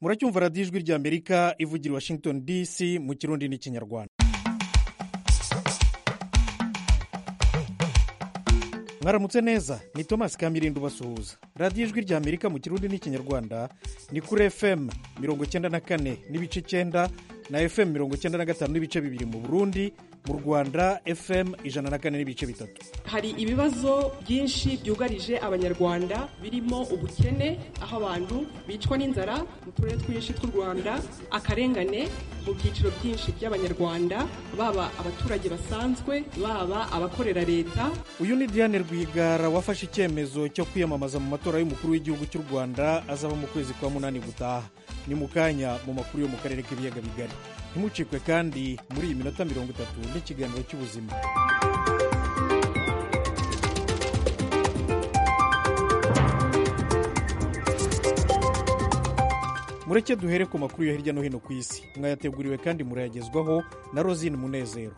muracyumva radiyo ijwi ry'amerika ivugira i washington dc mu kirundi n'ikinyarwanda mwaramutse neza ni thomas kamirindi ubasuhuza radiyo ijwi ry'amerika mu kirundi n'ikinyarwanda ni kuri fm mirongo icyenda na kane n'ibice icyenda na fm mirongo icyenda na gatanu n'ibice bibiri mu burundi mu rwanda fm ijana na kane n'ibice bitatu hari ibibazo byinshi byugarije abanyarwanda birimo ubukene aho abantu bicwa n'inzara mu turere twinshi tw'u rwanda akarengane mu byiciro byinshi by'abanyarwanda baba abaturage basanzwe baba abakorera leta uyu ni diane rwigara wafashe icyemezo cyo kwiyamamaza mu matora y'umukuru w'igihugu cy'u rwanda azaba mu kwezi kwa munani gutaha ni mu kanya mu makuru yo mu karere k'ibiyaga bigari ntimucikwe kandi muri iyi minota mirongo itatu n'ikiganiro cy'ubuzima mureke duhere ku makuru yo hirya no hino ku isi mwayateguriwe kandi murayagezwaho na rosine munezero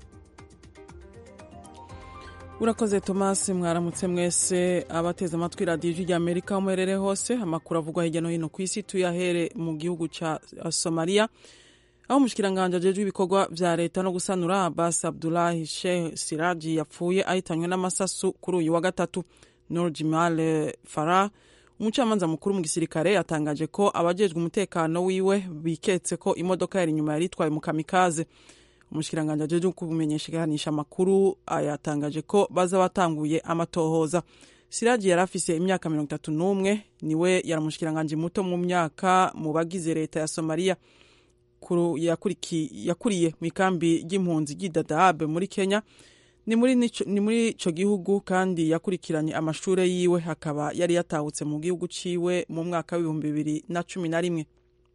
urakoze tomasi mwaramutse mwese abateze amatwi radiyo ijwi rya amerika aho muherereye hose amakuru avugwa hirya no hino ku isi tuyahere mu gihugu cya somaliya aho umushyikiranganje ajejwe ibikorwa vya leta no gusanura abbas abdulahi sheikh siraji yapfuye ahitanywe n'amasasu kuri uyu wa gatatu nur jimal farah umucamanza mukuru mu gisirikare yatangaje ko abajejwe umutekano wiwe biketse ko imodoka yari inyuma yari itwaye mu kamikaze umushyikiranganje ajejwe kubimenyeshanisha amakuru yatangaje ko baza batanguye amatohoza siraji yari afise imyaka mirongo itatu n'umwe niwe yari umushyikiranganje muto mu myaka mu bagize leta ya somaliya yakuriye mu ikambi ry'impunzi ry'idadabe muri kenya ni muri ico gihugu kandi yakurikiranye amashure yiwe akaba yari yatahutse mu gihugu ciwe mu mwaka w'ibihumbi bibiri na cumi na rimwe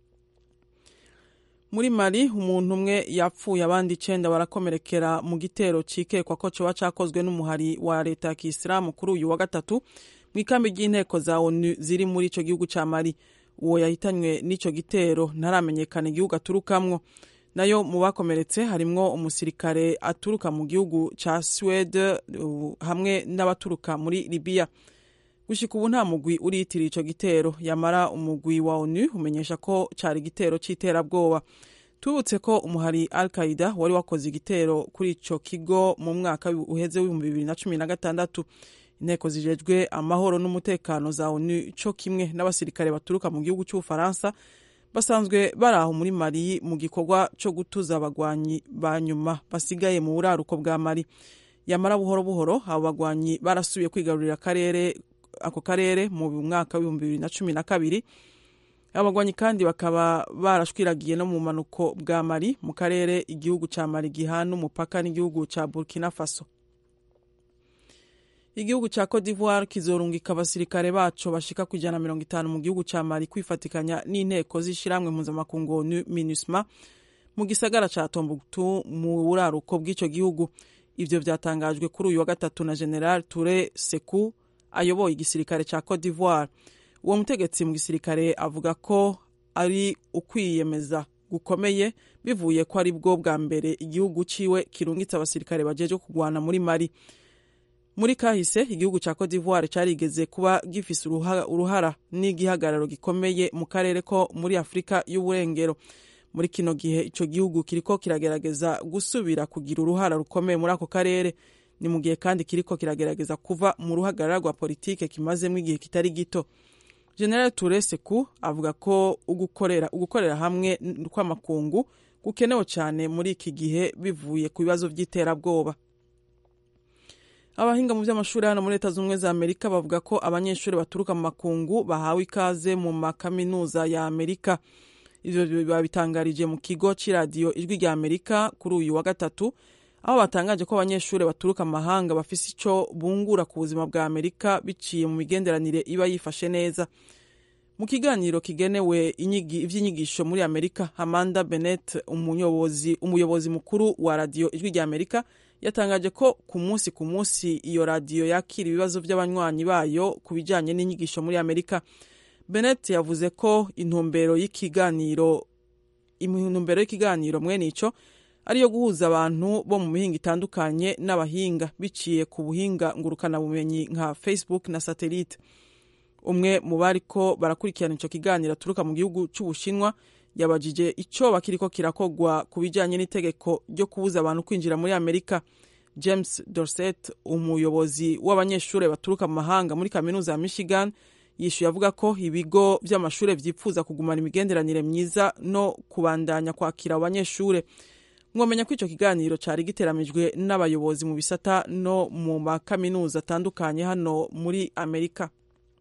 muri mali umuntu umwe yapfuye abandi icenda barakomerekera mu gitero cikekwa ko coba cakozwe n'umuhari wa leta ya kisilamu kuri uyu wa gatatu mu ikambi ry'inteko za onu ziri muri ico gihugu ca mali uwo yahitanywe n'ico gitero ntaramenyekana igihugu aturukamwo nayo mu bakomeretse harimwo umusirikare aturuka mu gihugu ca Swede uh, hamwe n'abaturuka muri Libya gushika ubu nta mugwi uriyitiriye ico gitero yamara umugwi wa ONU umenyesha ko cari igitero c'iterabwoba tubutse ko umuhari Al Qaida wari wakoze igitero kuri ico kigo mu mwaka uheze w'ibihumbi bibiri na cumi na gatandatu inteko zijejwe amahoro n'umutekano za onu co kimwe n'abasirikare baturuka mu gihugu cy'ubufaransa basanzwe bari aho muri mali mu gikorwa co gutuza abagwanyi ba nyuma basigaye mu buraruko bwa mali yamara buhoro buhoro abo bagwanyi barasubiye kwigarurira akarere ako karere mu mwaka w'ibihumbi bibiri na cumi na kabiri abagwanyi kandi bakaba barashwiragiye no mu manuko bwa mali mu karere igihugu ca mali gihana umupaka n'igihugu ca burkina faso igihugu ca Cote d'Ivoire kizorungika abasirikare baco bashika ku ijana mirongo itanu mu gihugu ca Mali kwifatikanya n'inteko z'ishirahamwe mpuzamakungu ONU MINUSMA mu gisagara ca Tombouctou mu buraruko bw'ico gihugu ivyo vyatangajwe kuri uyu wa gatatu na General Toure Sekou ayoboye igisirikare ca Cote d'Ivoire uwo mutegetsi mu gisirikare avuga ko ari ukwiyemeza gukomeye bivuye ko ari bwo bwa mbere igihugu ciwe kirungitse abasirikare bajeje kugwana muri Mali muri kahise igihugu cya Cote d'Ivoire carigeze kuba gifise uruhara n'igihagararo gikomeye mu karere ko muri Afurika y'uburengero muri kino gihe ico gihugu kiriko kiragerageza gusubira kugira uruhara rukomeye muri ako karere ni mu gihe kandi kiriko kiragerageza kuva mu ruhagarara rwa politike kimazemo igihe kitari gito General Toure Sekou avuga ko ugukorera ugukorera hamwe kw'amakungu gukenewe cyane muri iki gihe bivuye ku bibazo by'iterabwoba abahinga mu by'amashuri hano muri leta z'ubumwe za amerika bavuga ko abanyeshuri baturuka mu makungu bahawe ikaze mu makaminuza ya amerika ivyo babitangarije mu kigo c'iradiyo ijwi rya amerika kuri uyu wa gatatu aho batangaje ko abanyeshuri baturuka mu mahanga bafise ico bungura ku buzima bwa amerika biciye mu migenderanire iba yifashe neza mu kiganiro kigenewe ivy'inyigisho muri amerika amanda bennett umuyobozi, umuyobozi mukuru wa radiyo ijwi rya amerika yatangaje ko ku munsi ku munsi iyo radiyo yakira ibibazo by'abanywanyi bayo ku bijyanye n'inyigisho muri amerika bennett yavuze ko intumbero y'ikiganiro intumbero y'ikiganiro mwene ico ariyo guhuza abantu bo mu mihinga itandukanye n'abahinga biciye ku buhinga ngurukanabumenyi nka facebook na satellite umwe mu bariko barakurikirana ico kiganiro aturuka mu gihugu c'ubushinwa yabajije ico bakiriko kirakogwa ku bijanye n'itegeko ryo kubuza abantu kwinjira muri amerika james dorset umuyobozi w'abanyeshuri baturuka mu mahanga muri kaminuza ya michigan yishuye avuga ko ibigo vy'amashuri vyipfuza kugumana imigenderanire myiza no kubandanya kwakira abo banyeshure mwomenya ko ico kiganiro cari giteramijwe n'abayobozi mu bisata no mu makaminuza atandukanye hano muri amerika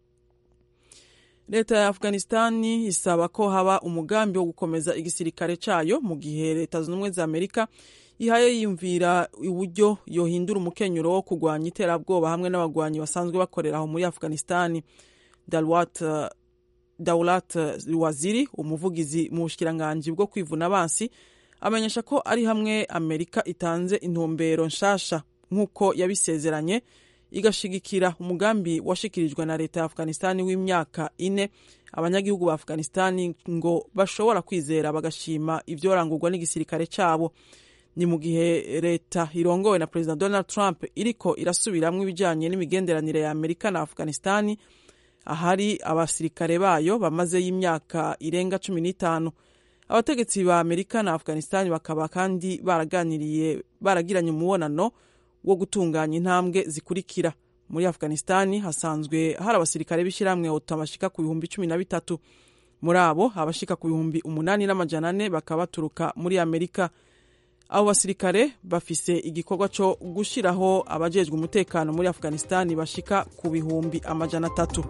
leta ya afghanistani isaba ko haba umugambi wo gukomeza igisirikare cayo mu gihe leta zunze ubumwe za amerika ihaye yiyumvira uburyo yohindura umukenyuro wo kurwanya iterabwoba hamwe n'abagwanyi basanzwe bakorera aho muri afghanistani dalwat uh, daulat waziri umuvugizi mu bushikiranganji bwo kwivuna abansi amenyesha ko ari hamwe amerika itanze intumbero nshasha nk'uko yabisezeranye igashigikira umugambi washikirijwe na leta ya afghanistani w'imyaka ine abanyagihugu ba afghanistani ngo bashobora kwizera bagashima ivyorangurwa n'igisirikare cabo ni mu gihe leta irongowe na perezida donald trump iriko irasubiramwo ibijanye n'imigenderanire ya amerika na afghanistani ahari abasirikare bayo bamazeyo imyaka irenga cumi n'itanu abategetsi ba amerika na afghanistani bakaba kandi baraganiriye baragiranye umubonano wo gutunganya intambwe zikurikira muri afghanistani hasanzwe hari abasirikare b'ishyirahamwe oto bashika ku bihumbi cumi na bitatu muri abo abashika ku bihumbi umunani n'amajana ane bakaba baturuka muri amerika abo basirikare bafise igikorwa cyo gushyiraho abajejwe umutekano muri afghanistani bashika ku bihumbi amajana atatu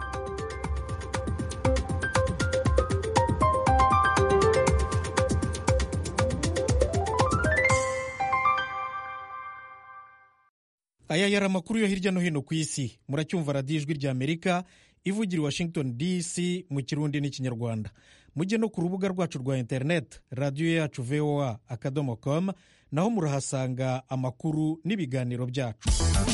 aya yari amakuru yo hirya no hino ku isi muracyumva radiyo ijwi rya amerika ivugira i washington dc mu kirundi n'ikinyarwanda mujye no ku rubuga rwacu rwa interineti radiyo yacu voa akadomo com naho murahasanga amakuru n'ibiganiro byacu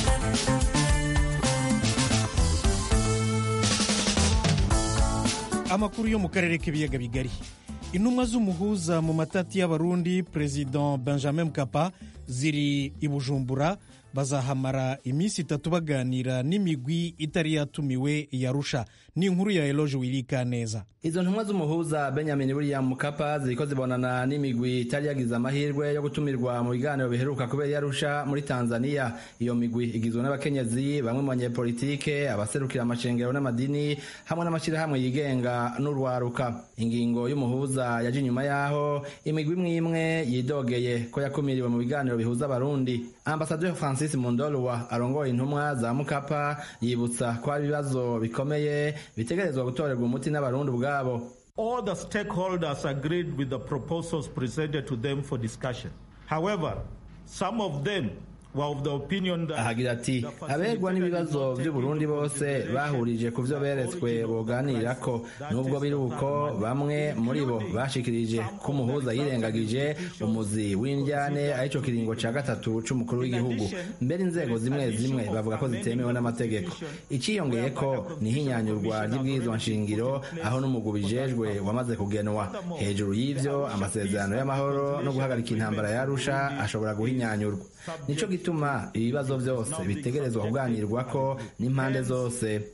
amakuru yo mu karere k'ibiyaga bigari intumwa z'umuhuza mu matati y'abarundi perezida benjamin mkapa ziri i bujumbura bazahamara iminsi itatu baganira n'imigwi itari yatumiwe yarusha ni inkuru ya eloge wirika neza izo ntumwa z'umuhuza benjamin william mukapa ziriko zibonana n'imigwi itari yagize amahirwe yo gutumirwa mu biganiro biheruka kubera yarusha muri tanzania iyo migwi igizwe n'abakenyezi bamwe mu banyepolitike abaserukira amashengero n'amadini hamwe n'amashyirahamwe yigenga n'urwaruka ingingo y'umuhuza yaje inyuma yaho imigwi imwe imwe yidogeye ko yakumiriwe mu biganiro bihuza abarundi ambasaderi francis mundolwa arongoye intumwa za mukapa yibutsa ko hari ibibazo bikomeye bitegerezwa gutorerwa umuti n'abarundi ubwabo All the stakeholders agreed with the proposals presented to them for discussion. However, some of them ahagira ati abegwa n'ibibazo by'uburundi bose bahurije ku byo beretswe boganirako nubwo biri uko bamwe muri bo bashikirije ko umuhuza yirengagije umuzi w'indyane aricyo kiringo cya gatatu c'umukuru w'igihugu mbere inzego zimwe zimwe bavuga ko zitemewe n'amategeko iciyongeye ko nihinyanyurwa ry'ibwirizwa nshingiro aho n'umugwi bijejwe wamaze kugenwa hejuru y'ivyo amasezerano y'amahoro no guhagarika intambara yarusha ashobora guhinyanyurwa nico gituma ibibazo byose bitegerezwa kuganirwako n'impande zose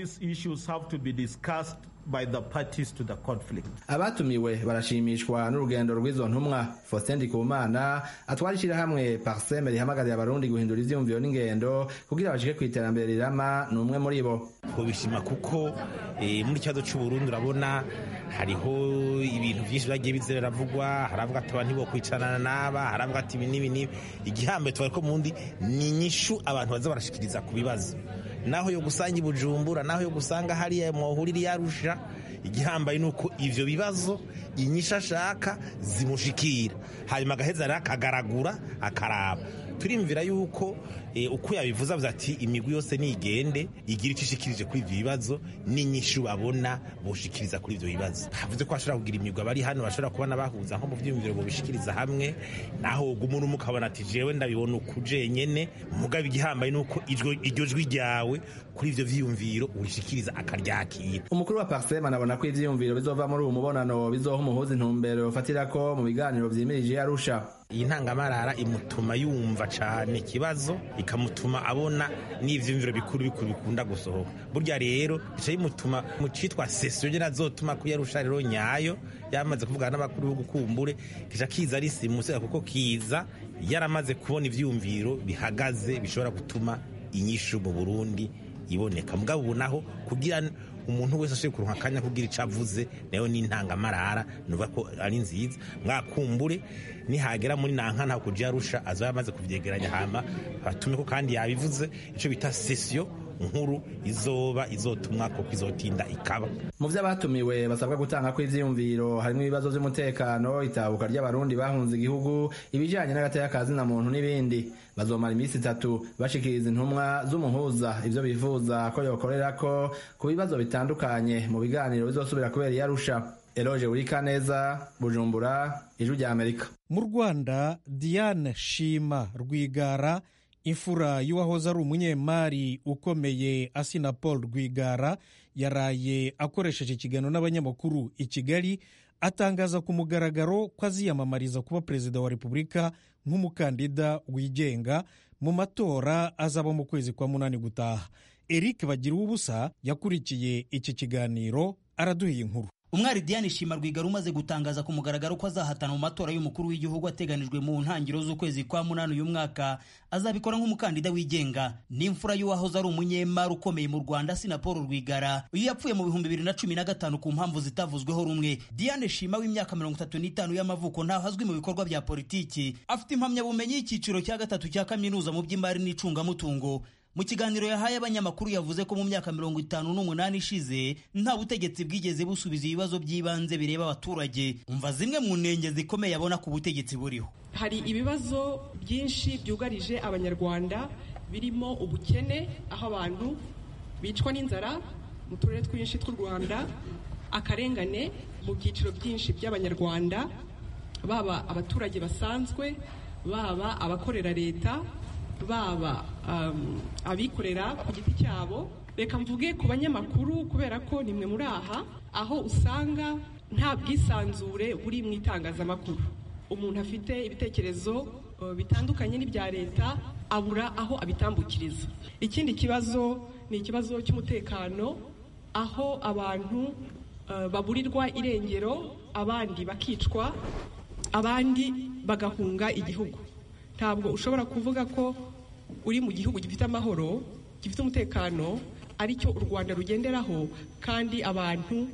by the parties to the conflict. abatumiwe barashimishwa n'urugendo rw'izo ntumwa faustin ndikumana atwara ishyirahamwe parseme rihamagarira abarundi guhindura ivyiyumviro n'ingendo kugira bashike ku iterambere rirama ni umwe muri bo twobishima kuko eh, muri kibazo c'uburundi urabona hariho ibintu vyinshi vyagiye bize biravugwa haravuga ati abantu ntibokwicarana n'aba haravuga ati ibi n'ibi n'ibi igihambe twariko mundi ni inyishu abantu baza barashikiriza ku bibazo naho yo gusanga ibujumbura naho yo gusanga hariya mwohurira yarusha igihambaye ni uko ivyo bibazo inyisha ashaka zimushikira hanyuma agaheza rero akagaragura akaraba turimvira yuko e, uko yabivuze avuze ati imigwi yose nigende igira icyo ishikirije kuri ivyo bibazo n'inyishu babona boshikiriza kuri ivyo bibazo havuze ko bashobora kugira imigwi abari hano bashobora kubona bahuza nko mu vyiyumviro bobishikiriza hamwe naho umuntu umwe ukabona ati jewe ndabibona uku jenyene mugabo igihambaye ni uko iryo jwi ryawe kuri ivyo vyiyumviro urishikiriza akaryakira umukuru wa parsema anabona ko ivyiyumviro bizova muri uwo mubonano bizoha umuhuza intumbero yofatirako mu biganiro vyimirije yarusha iyi ntangamarara imutuma yumva cyane ikibazo ikamutuma abona n'ivyumviro bikuru bikuru bikunda gusohoka burya rero bica bimutuma mu citwa sesiyo nyene azotuma kuyarusha rero nyayo yamaze kuvugana n'abakuru b'ugukumbure kica kiza ari simusiga kuko kiza yaramaze kubona ivyumviro bihagaze bishobora gutuma inyishu mu burundi iboneka mugabo ubu naho kugira umuntu wese ashobora kuronka akanya kugira icyo avuze nayo ni intangamarara nuvuga ko ari nziza mwakumbure nihagera muri nanka ntabwo kujya arusha azaba yamaze kubyegeranya hama batume ko kandi yabivuze icyo bita sesiyo nkuru izoba izotumwa ko izotinda ikaba mu byo abatumiwe basabwa gutanga ko ivyiyumviro harimo ibibazo vy'umutekano itabuka ry'abarundi bahunze igihugu ibijanye n'agateka ka zina muntu n'ibindi bazomara iminsi itatu bashikiriza intumwa z'umuhuza ivyo bifuza ko yokorerako ku bibazo bitandukanye mu biganiro bizosubira kubera iyarusha eloge wurikaneza bujumbura ijwi rya amerika mu rwanda diane shima rwigara imfura y'uwahoze ari umunyemari ukomeye asina paul rwigara yaraye akoresheje ikiganiro n'abanyamakuru i kigali atangaza ku mugaragaro ko aziyamamariza kuba perezida wa repubulika nk'umukandida wigenga mu matora azaba mu kwezi kwa munani gutaha eric bagira ubusa yakurikiye iki kiganiro araduhiye inkuru umwari diane shima rwigara umaze gutangaza ku mugaragaro ko azahatana mu matora y'umukuru w'igihugu ateganijwe mu ntangiriro z'ukwezi kwa munani uyu mwaka azabikora nk'umukandida wigenga n'imfura y'uwahoze ari umunyemari ukomeye mu rwanda sina paul rwigara uyu yapfuye mu bihumbi bibiri na cumi na gatanu ku mpamvu zitavuzweho rumwe diane shima w'imyaka mirongo itatu n'itanu y'amavuko ntaho azwi mu bikorwa bya politiki afite impamyabumenyi y'icyiciro cya gatatu cya kaminuza mu by'imari n'icungamutungo mu kiganiro yahaye abanyamakuru yavuze ko mu myaka mirongo itanu n'umunani ishize nta butegetsi bwigeze busubiza ibibazo by'ibanze bireba abaturage umva zimwe mu ntenge zikomeye abona ku butegetsi buriho hari ibibazo byinshi byugarije abanyarwanda birimo ubukene aho abantu bicwa n'inzara mu turere twinshi tw'u rwanda akarengane mu byiciro byinshi by'abanyarwanda baba abaturage basanzwe baba abakorera leta baba abikorera ku giti cyabo reka mvuge ku banyamakuru kubera ko nimwe muri aha aho usanga nta bwisanzure buri mu itangazamakuru umuntu afite ibitekerezo bitandukanye n'ibya leta abura aho abitambukiriza ikindi kibazo ni ikibazo cy'umutekano aho abantu baburirwa irengero abandi bakicwa abandi bagahunga igihugu ntabwo ushobora kuvuga ko uri mu gihugu gifite amahoro gifite umutekano aricyo u rwanda rugenderaho kandi abantu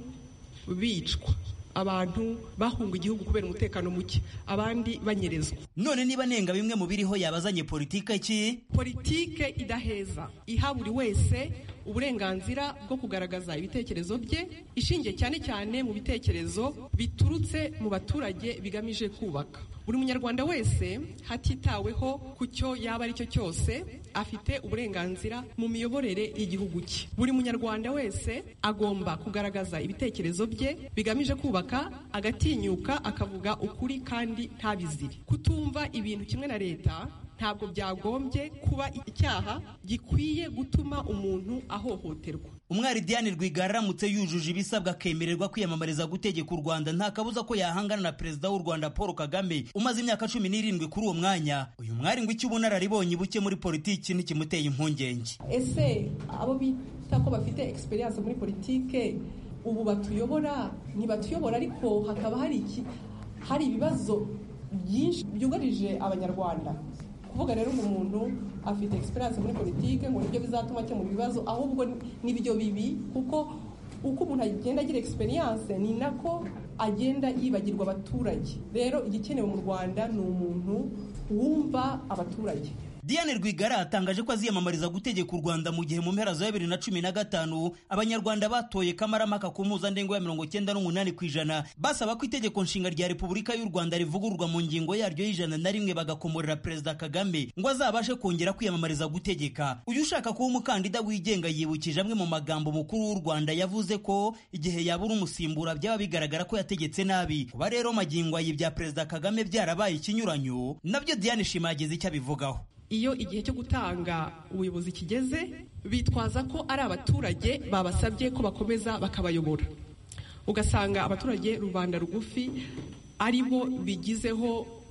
bicwa abantu bahunga igihugu kubera umutekano muke abandi banyerezwa none niba nenga bimwe mu biriho yabazanye politike ki politike idaheza iha buri wese uburenganzira bwo kugaragaza ibitekerezo bye ishingiye cyane cyane mu bitekerezo biturutse mu baturage bigamije kubaka buri munyarwanda wese hatitaweho ku cyo yaba ari cyo cyose afite uburenganzira mu miyoborere y'igihugu cye buri munyarwanda wese agomba kugaragaza ibitekerezo bye bigamije kubaka agatinyuka akavuga ukuri kandi ntabizire kutumva ibintu kimwe na leta ntabwo byagombye kuba icyaha gikwiye gutuma umuntu ahohoterwa umwari diane rwigara aramutse yujuje ibisabwa akemererwa kwiyamamariza gutegeka u rwanda nta kabuza ko yahangana na perezida w'u rwanda paul kagame umaze imyaka cumi n'irindwi kuri uwo mwanya uyu mwari ngo icyo ubunararibonye buke muri politiki ntikimuteye impungenge ese abo bita ko bafite egisperiyanse muri politike ubu batuyobora ntibatuyobora ariko hakaba hari iki hari ibibazo byinshi byugarije abanyarwanda kuvuga rero ngo umuntu afite egisperiyanse muri politike ngo nibyo bizatuma akemura ibibazo ahubwo nibyo bibi kuko uko umuntu agenda agira egisperiyanse ni nako agenda yibagirwa abaturage rero igikenewe mu rwanda ni umuntu wumva abaturage diane rwigara atangaje ko aziyamamariza gutegeka u rwanda mu gihe mu mpera za bibiri na cumi na gatanu abanyarwanda batoye kamaramaka ku mpuzandengo ya mirongo cyenda n'umunani ku ijana basaba ko itegeko nshinga rya repubulika y'u rwanda rivugururwa mu ngingo yaryo y'ijana na rimwe bagakomorera perezida kagame ngo azabashe kongera kwiyamamariza gutegeka uyu ushaka kuba umukandida wigenga yibukije amwe mu magambo mukuru w'u rwanda yavuze ko igihe yabura umusimbura byaba bigaragara ko yategetse nabi kuba rero magingo ayi bya perezida kagame byarabaye ikinyuranyo nabyo diane shima yagize icyo abivugaho iyo igihe cyo gutanga ubuyobozi kigeze bitwaza ko ari abaturage babasabye ko bakomeza bakabayobora ugasanga abaturage rubanda rugufi ari bo bigizeho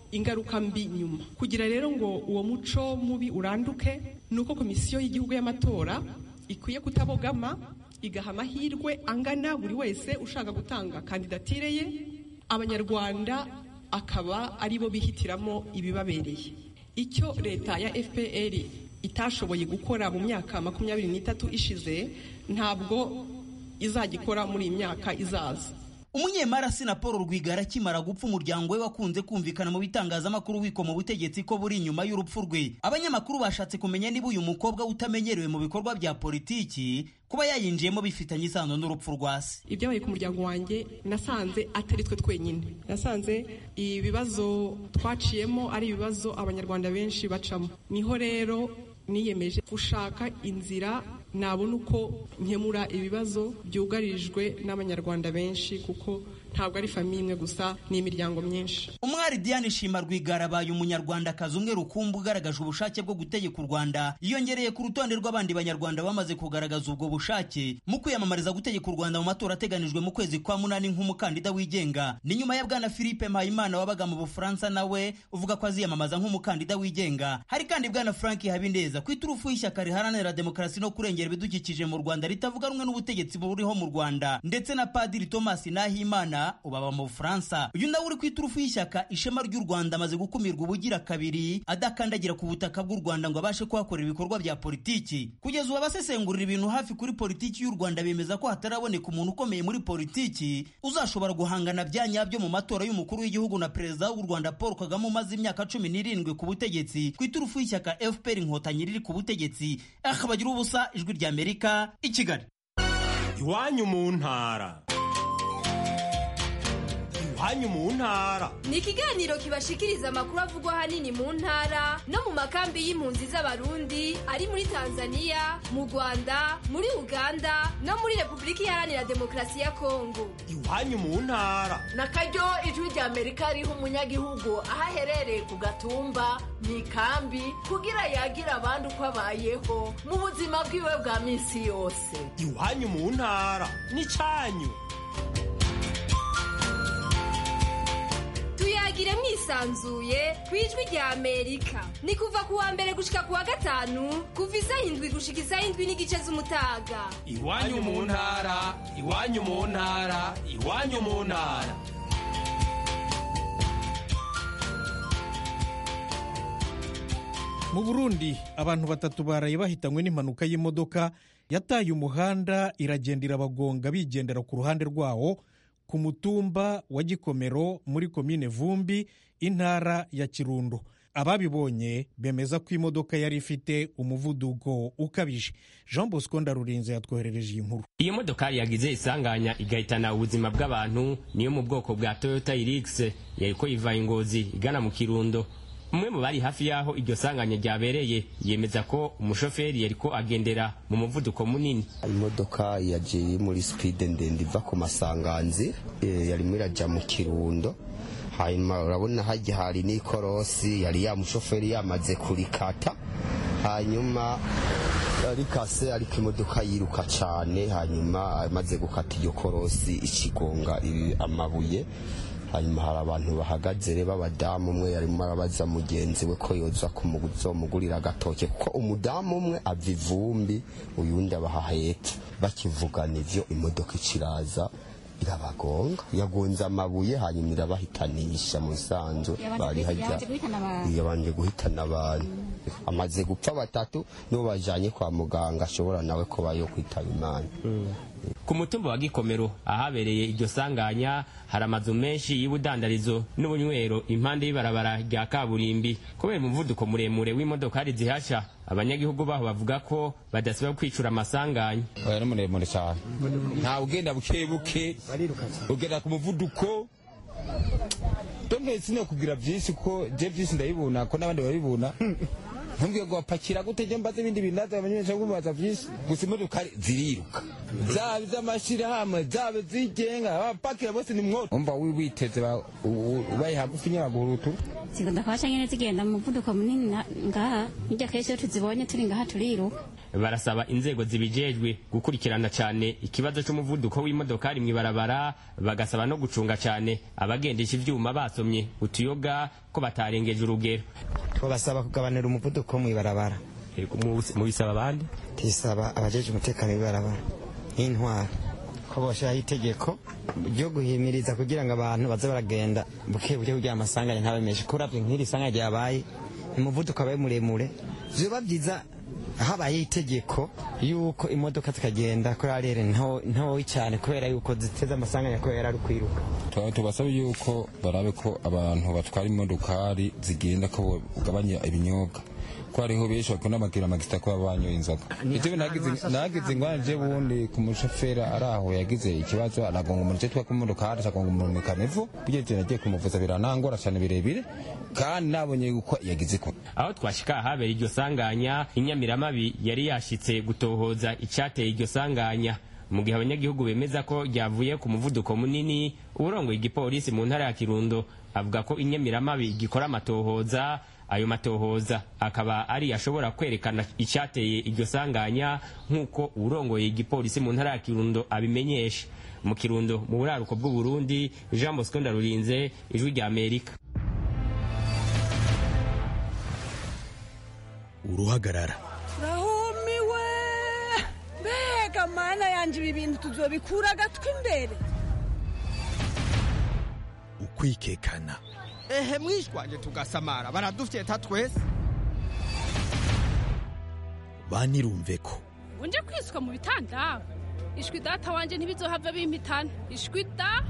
ingaruka mbi nyuma kugira rero ngo uwo muco mubi uranduke ni uko komisiyo y'igihugu y'amatora ikwiye kutabogama igaha amahirwe angana buri wese ushaka gutanga kandidatire ye abanyarwanda akaba ari bo bihitiramo ibibabereye icyo leta ya fpr itashoboye gukora mu myaka makumyabiri n'itatu ishize ntabwo izagikora muri iyi myaka izaza umunyemari na paul rwigara akimara gupfa umuryango we wakunze kumvikana mu bitangazamakuru wiko mu butegetsi ko buri inyuma y'urupfu rwe abanyamakuru bashatse kumenya niba uyu mukobwa utamenyerewe mu bikorwa bya politiki kuba yayinjiyemo bifitanye isano n'urupfu rwa se ibyabaye ku muryango wanjye nasanze atari twe twenyine nasanze ibibazo twaciyemo ari ibibazo abanyarwanda benshi bacamo niho rero niyemeje gushaka inzira nabona uko nkemura ibibazo byugarijwe n'abanyarwanda benshi kuko ntabwo ari famiye imwe gusa ni imiryango myinshi umwari diane shima rwigara abaye umunyarwandakazi umwe rukumbi ugaragaje ubushake bwo gutegeka u rwanda yiyongereye ku rutonde rw'abandi banyarwanda bamaze kugaragaza ubwo bushake mu kwiyamamariza gutegeka u rwanda mu matora ateganijwe mu kwezi kwa munani nk'umukandida wigenga ni nyuma ya bwana philippe mpayimana wabaga mu bufaransa nawe uvuga ko aziyamamaza nk'umukandida wigenga hari kandi bwana frank habineza ku iturufu y'ishyaka riharanira demokarasi no kurengera ibidukikije mu rwanda ritavuga rumwe n'ubutegetsi buriho mu rwanda ndetse na padiri thomas nahimana ubaba mu bufaransa uyu nawe uri ku iturufu y'ishyaka ishema ry'u rwanda amaze gukumirwa ubugira kabiri adakandagira ku butaka bw'u rwanda ngo abashe kuhakorera ibikorwa bya politiki kugeza ubu abasesengurira ibintu hafi kuri politiki y'u rwanda bemeza ko hataraboneka umuntu ukomeye muri politiki uzashobora guhangana bya nyabyo mu matora y'umukuru w'igihugu na perezida w'u rwanda paul kagame umaze imyaka cumi n'irindwi ku butegetsi ku iturufu y'ishyaka fpr inkotanyi riri ku butegetsi akabagira ubusa ijwi ry'amerika i kigali iwanyu mu ntara iwanyu mu ntara ni ikiganiro kibashikiriza amakuru avugwa ahanini mu ntara no mu makambi y'impunzi z'abarundi ari muri tanzania mu rwanda muri uganda no muri repubulika iharanira demokarasi ya kongo iwanyu mu ntara na karyo ijwi rya amerika riha umunyagihugu aho aherereye ku gatumba mu ikambi kugira yagire abandi uko abayeho mu buzima bwiwe bwa minsi yose iwanyu mu ntara ni cyanyu tuyagire mwisanzuye ku ijwi rya amerika ni kuva ku wa mbere gushika ku wa gatanu kuva isaha indwi gushika isaha indwi n'igice z'umutaga iwanyu mu ntara iwanyu mu ntara iwanyu mu ntara mu burundi abantu batatu baraye bahitanywe n'impanuka y'imodoka yataye umuhanda iragenda irabagonga bigendera ku ruhande rwawo ku mutumba wa gikomero muri komine vumbi intara ya kirundo ababibonye bemeza ko imodoka yari ifite umuvuduko ukabije jean bosco ndarurinze yatwoherereje iyi nkuru iyo modokari yagize isanganya igahitana ubuzima bw'abantu niyo mu bwoko bwa toyota irix yariko iva ingozi igana mu kirundo umwe mu bari hafi y'aho iryo sanganya ryabereye yemeza ko umushoferi yariko agendera mu muvuduko munini imodoka yagiye muri sipide ndende iva ku masanganzi yarimo irajya mu kirundo hanyuma urabona hajya hari n'ikorosi yari ya mushoferi yamaze kurikata hanyuma rikase ariko imodoka yiruka cyane hanyuma amaze gukata iyo korosi ikigonga amabuye hanyuma hari abantu bahagaze b'abadamu umwe yarimo arabaza mugenzi we ko yoza kumugurira agatoke kuko umudamu umwe ava ivumbi uyundi abaha hepfo bakivugana ivyo imodoka ikiraza irabagonga yagonze amabuye hanyuma irabahitanisha mu sanzu bari hajya yabanje guhitana abantu amaze gupfa batatu nibo bajanye kwa muganga ashobora nawe kuba yo kwitaba imana ku mutumba wa gikomero ahabereye iryo sanganya hari amazu menshi y'ubudandarizo n'ubunywero impande y'ibarabara rya kaburimbi kubera umuvuduko muremure w'imodokari zihasha abanyagihugu baho bavuga ko badasiba kwicura amasanganya oya ni muremure cyane ntawe ugenda buke buke ugenda ku muvuduko donke sinokubwira byinshi ko je byinshi ndabibona ko n'abandi babibona ntumbwiye ngo bapakira gute je mbaze ibindi bintu naza abamenyesha ngo baza byinshi gusa imodoka ziriruka zaba iz'amashirahamwe zaba zigenga abapakira bose ni mwoto umva witeze ubaye hagufi nyabagurutu zikunda kwaca nyene zigenda mu muvuduko munini na- ngaha hirya kenshi iyo tuzibonye turi ngaha turiruka barasaba inzego zibijejwe gukurikirana cyane ikibazo cy'umuvuduko w'imodokari mu ibarabara bagasaba no gucunga cyane abagendesha ivyuma basomye utuyoga ko batarengeje urugero twabasaba kugabanira umuvuduko mu ibarabara mubisaba abandi tisaba abajeje umutekano w'ibarabara nk'intwara ko boshiraho itegeko ryo guhimiriza kugira ngo abantu baze baragenda buke buke kugira amasanganya ntabemeshe kuravye nk'iri sanganya ryabaye umuvuduko abaye muremure vyoba vyiza habayeho itegeko yuko imodoka zikagenda kuri arere nto- ntoyi cyane kubera yuko ziteze amasanganya kubera ari ukwiruka Tu- tubasaba yuko barabe ko abantu batwara imodokari zigenda ko bagabanya ibinyobwa ko hariho benshi bakunda amagira amagisita kuba banyoye inzoga ivyo nagize nagize ingwara je bundi ku mushoferi ari aho yagize ikibazo aragonga umuntu je twaka imodokari agonga umuntu mu kanevu bigeze ivyo nagiye kumuvuza biranangora cane birebire kandi nabonye yuko yagize ko aho twashika ahabera iryo sanganya inyamiramabi yari yashitse gutohoza icyateye iryo sanganya mu gihe abanyagihugu bemeza ko ryavuye ku muvuduko munini uburongoye igipolisi mu ntara ya kirundo avuga ko inyamiramabi gikora amatohoza ayo matohoza akaba ari ashobora kwerekana icyateye iryo sanganya nk'uko uburongoye igipolisi mu ntara ya kirundo abimenyesha mu kirundo mu buraruko bw'uburundi jean bosco ndarurinze ijwi rya amerika uruhagarara rahumiwe mbega mana yanje ibi bintu tuzobikura agatwi imbere ukwikekana ehe mwishwanje tugasamara baradufyeta twese banirumve ko unje kwiswa mu bitanda ishwi data wanje ntibizohava bimpitana ishwi da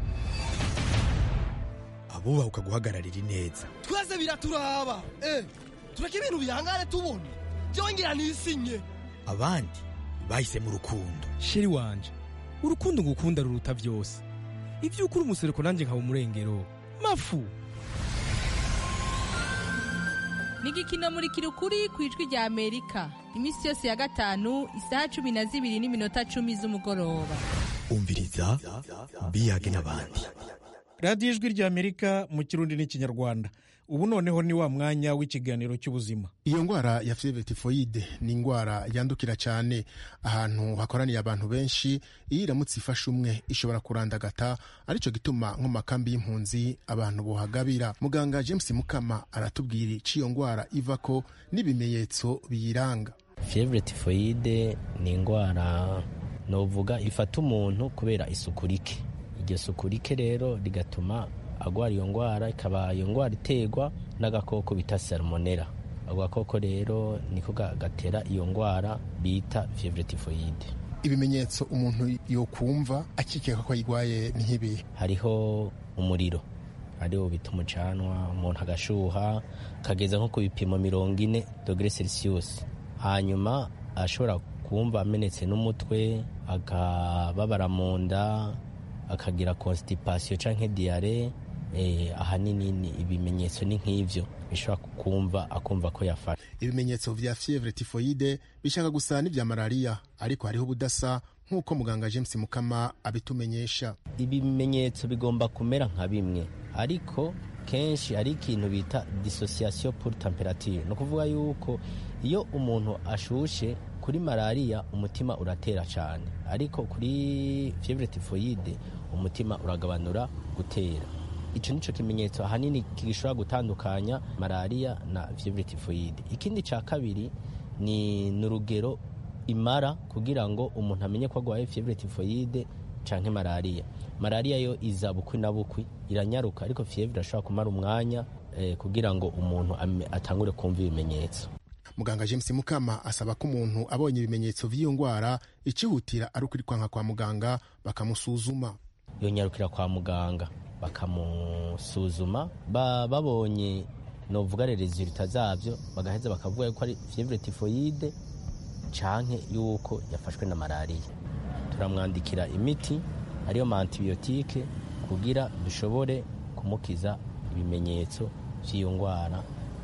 abubahuka guhagararira ineza twese biraturaba eh tureke ibintu bihangane tubone byongera nisinye abandi bahise mu rukundo sheri wanje urukundo ngukunda ruruta byose ibyo ukuri umusereko nanjye nkaba umurengero mafu ni igikino muri kirukuri ku ijwi rya amerika iminsi yose ya gatanu isaha cumi na zibiri n'iminota cumi z'umugoroba umviriza biyage n'abandi radiyo ijwi ry'amerika mu kirundi n'ikinyarwanda ubu noneho ni wa mwanya w'ikiganiro cy'ubuzima iyo ndwara ya fievre tifoyide ni indwara yandukira cyane ahantu hakoraniye abantu benshi iyo iramutse ifashe umwe ishobora kurandagata aricyo gituma nko mu makambi y'impunzi abantu bohagabira muganga james mukama aratubwira icyo iyo ndwara iva ko n'ibimenyetso biyiranga fievre tifoyide ni indwara novuga ifata umuntu kubera isuku rike iryo suku rike rero rigatuma agwara iyo ndwara ikaba iyo ndwara iterwa n'agakoko bita salmonella ako gakoko rero niko gatera iyo ndwara bita fievre tifoyide ibimenyetso umuntu yokumva akikeka ko ayirwaye ni nk'ibi hariho umuriro ariwo bita umucanwa umuntu agashuha akageza nko ku bipimo mirongo ine dogere celsius hanyuma ashobora kumva amenetse n'umutwe akababara mu nda akagira constipation canke diare eh, ahanini ibimenyetso ni nk'ivyo bishobora kumva akumva ko yafashe ibimenyetso vya fievre tifoyide bishaka gusa n'ivya malariya ariko hariho ubudasa nk'uko muganga james mukama abitumenyesha ibimenyetso bigomba kumera nka bimwe ariko kenshi hari ikintu bita dissociation pour temperature ni ukuvuga yuko iyo umuntu ashushe kuri malariya umutima uratera cyane ariko kuri fievre tifoyide umutima uragabanura gutera icyo nicyo kimenyetso ahanini gishobora gutandukanya malariya na fievre tifoyide ikindi cya kabiri ni n'urugero imara kugira ngo umuntu amenye ko arwaye fievre tifoyide canke malariya malariya yo iza bukwi na bukwi iranyaruka ariko fievre ashobora kumara umwanya eh, kugira ngo umuntu atangure kumva ibimenyetso muganga james mukama asaba ko umuntu abonye ibimenyetso vy'iyo ndwara icihutira ari ukwirukanka kwa muganga bakamusuzuma yonyarukira kwa muganga bakamusuzuma ba, babonye novuga resulta zavyo bagaheza bakavuga yuko ari fievre tifoyide canke yuko yafashwe na malariya turamwandikira imiti ariyo ma antibiyotike kugira dushobore kumukiza ibimenyetso vy'iyo ndwara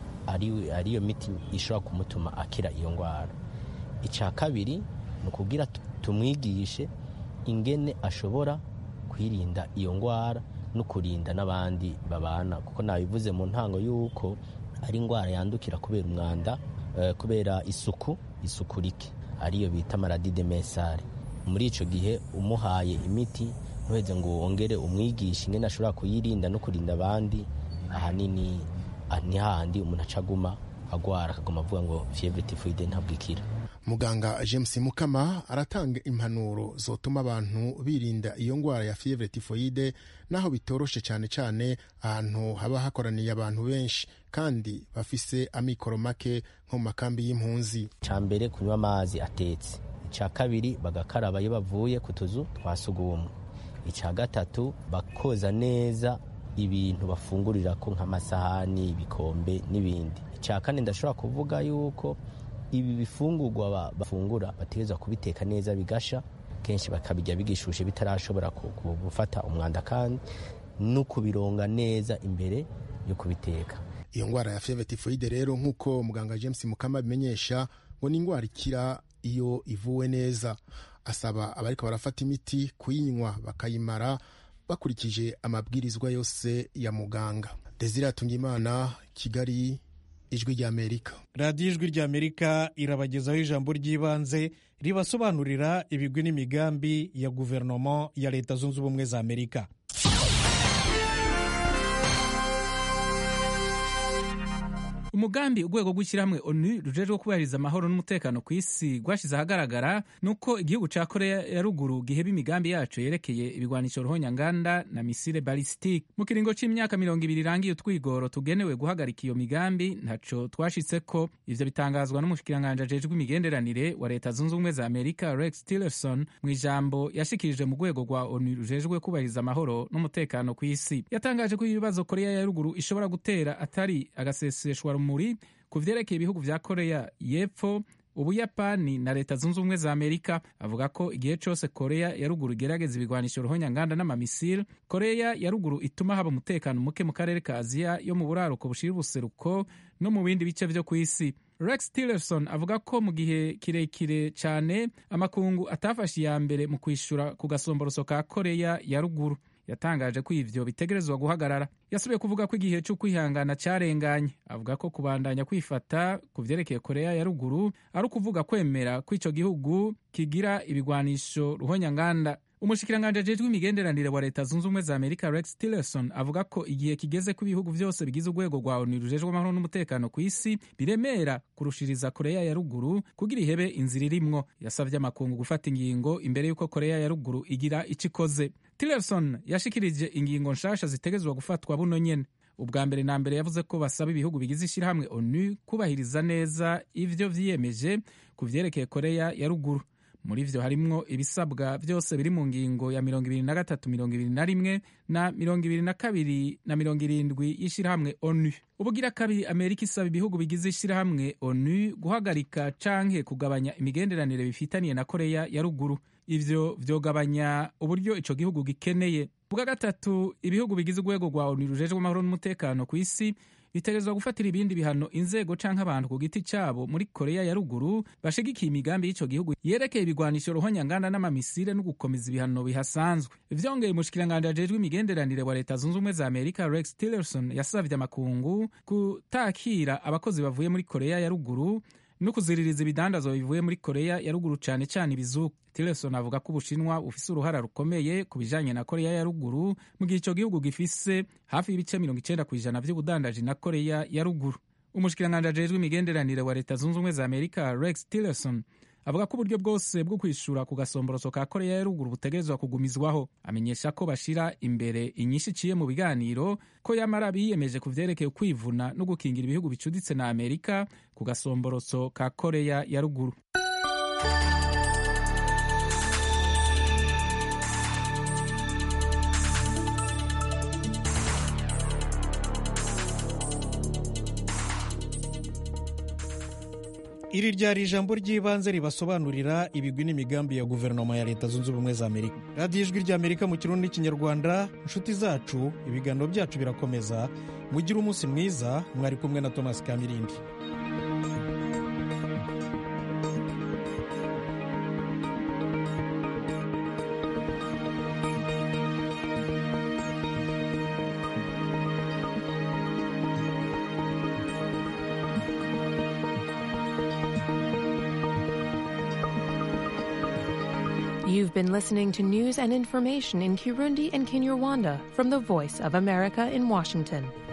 ariyo miti ishobora kumutuma akira iyo ndwara icya kabiri ni ukugira tumwigishe ingene ashobora kwirinda iyo ndwara no kurinda n'abandi babana kuko nabivuze mu ntango y'uko ari indwara yandukira kubera umwanda eh, kubera isuku isuku rike ariyo bita maradi de mesare muri ico gihe umuhaye imiti ntuheze ngo wongere umwigishe ingene ashobora kuyirinda no kurinda abandi ahanini ah, ni hahandi umuntu acaguma agwara akaguma avuga ngo fievre tifoide ntabwo ikira muganga james mukama aratanga impanuro zotuma abantu birinda iyo ndwara ya fievre tifoide naho bitoroshe cyane cyane ahantu haba hakoraniye abantu benshi kandi bafise amikoro make nko mu makambi y'impunzi icya mbere kunywa amazi atetse icya kabiri bagakaraba iyo bavuye ku tuzu twa sugumwe icya gatatu bakoza neza ibintu bafungurira ko nk'amasahani ibikombe n'ibindi icya kane ndashobora kuvuga yuko ibi bifungurwa ba- bafungura bategerezwa kubiteka neza bigasha kenshi bakabirya bigishushe bitarashobora ku- ku- gufata umwanda kandi no kubironga neza imbere yo kubiteka iyo ndwara ya fievre tifoide rero nk'uko muganga james mukama abimenyesha ngo ni indwara ikira iyo ivuwe neza asaba abariko barafata imiti kuyinywa bakayimara bakurikije amabwirizwa yose ya muganga desire atungimana kigali ijwi ry'amerika radiyo ijwi ry'amerika irabagezaho ijambo ry'ibanze ribasobanurira ibigwi n'imigambi ya guverinoma ya leta zunze ubumwe za amerika umugambi urwego rw'ishyirahamwe onu rujejwe kubahiriza amahoro n'umutekano ku isi rwashyize ahagaragara ni uko igihugu cya korea ya ruguru giheba imigambi yacu yerekeye ibigwanisho ruhonyanganda na misile balisitike mu kiringo cy'imyaka mirongo ibiri irangiye utwigoro tugenewe guhagarika iyo migambi ntaco twashitse ko ivyo bitangazwa n'umushikiranganji ajejwe imigenderanire wa leta zunze ubumwe za amerika rex tillerson mu ijambo yashikirije mu rwego rwa onu rujejwe kubahiriza amahoro n'umutekano ku isi yatangaje ko ibibazo korea ya ruguru ishobora gutera atari agaseseshwa rumuri ku vyerekeye ibihugu vya korea y'epfo ubuyapani na leta zunze ubumwe za amerika avuga ko igihe cyose korea ya ruguru igerageza ibigwanisho ruhonyanganda n'amamisile korea ya ruguru ituma haba umutekano muke mu karere ka aziya yo mu buraruko bushira ubuseruko no mu bindi bice vyo ku isi rex tillerson avuga ko mu gihe kirekire cyane amakungu atafashe iya mbere mu kwishura ku gasomboroso ka korea ya ruguru yatangaje ko ivyo bitegerezwa guhagarara yasubiye kuvuga ko igihe cyo kwihangana cyarenganye avuga ko kubandanya kwifata ku vyerekeye korea ya ruguru ari ukuvuga kwemera ko ico gihugu kigira ibigwanisho ruhonyanganda umushikiranganji ajejwe imigenderanire wa leta zunze ubumwe za amerika rex tillerson avuga ko igihe kigeze ko ibihugu byose bigize urwego rwa onu rujejwe amahoro n'umutekano ku isi biremera kurushiriza korea ya ruguru kugira ihebe inzira irimwo yasavye amakungu gufata ingingo imbere y'uko korea ya ruguru igira ico ikoze tillerson yashikirije ingingo nshasha zitegerezwa gufatwa buno nyene ubwa mbere na mbere yavuze ko basaba ibihugu bigize ishyirahamwe onu kubahiriza neza ivyo vyiyemeje ku vyerekeye korea ya ruguru muri vyo harimwo ibisabwa vyose biri mu ngingo ya mirongo ibiri na gatatu mirongo ibiri na rimwe na mirongo ibiri na kabiri na mirongo irindwi y'ishirahamwe onu ubugira kabiri amerika isaba ibihugu bigize ishirahamwe onu guhagarika canke kugabanya imigenderanire bifitaniye na korea ya ruguru ivyo vyogabanya uburyo ico gihugu gikeneye ubwa gatatu ibihugu bigize urwego rwa onu rujejwe amahoro n'umutekano ku isi bitegerezwa gufatira ibindi bihano inzego canke abantu ku giti cabo muri korea ya ruguru bashigikiye imigambi y'ico gihugu yerekeye ibigwanisho ruhonyanganda n'amamisire no gukomeza ibihano bihasanzwe vyongeye umushikiranganji ajejwe imigenderanire wa leta zunze ubumwe za amerika rex tillerson yasavye amakungu kutakira abakozi bavuye muri korea ya ruguru no kuziririza ibidandazwa bivuye muri korea ya ruguru cane cane ibizuku tillerson avuga ko ubushinwa bufise uruhara rukomeye ku bijanye na korea ya ruguru mu gihe ico gihugu gifise hafi y'ibice mirongo icenda ku ijana vy'ubudandaji na korea ya ruguru umushikiranganji ajejwe imigenderanire wa leta zunze ubumwe za amerika rex tillerson avuga ko uburyo bwose bwo kwishura ku gasomboroso ka korea ya ruguru butegerezwa kugumizwaho amenyesha ko bashira imbere inyinshi iciye mu biganiro ko yamara biyemeje ku vyerekeye kwivuna no gukingira ibihugu bicuditse na amerika ku gasomboroso ka korea ya ruguru iri ryari ijambo ry'ibanze ribasobanurira ibigwi n'imigambi ya guverinoma ya leta zunze ubumwe za amerika radiyo ijwi ry'amerika mu kirundi n'ikinyarwanda inshuti zacu ibiganiro byacu birakomeza mugire umunsi mwiza mwari kumwe na thomas kamirindi You've been listening to news and information in Kirundi and Kinyarwanda from the Voice of America in Washington.